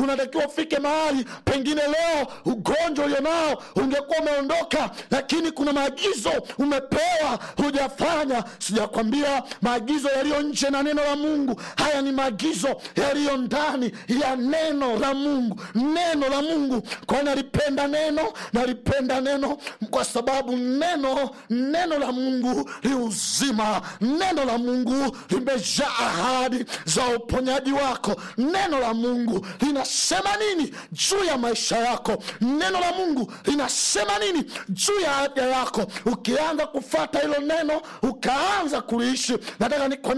unatakiwa ufike mahali pengine leo ugonjwa ulionao ungekuwa umeondoka lakini kuna maagizo umepewa hujafanya sijakwambia maagizo yaliyo nje na neno la mungu haya ni maagizo yaliyo ndani ya neno la mungu neno la mungu kwa nalipenda neno nalipenda neno kwa sababu neno neno la mungu li uzima neno la mungu limejaa ahadi za uponyaji wako neno la mungu linasema nini juu ya maisha yako neno la mungu linasema nini juu ya afya yako ukianza kufata hilo neno ukaanza kuliishi nataka nikwambie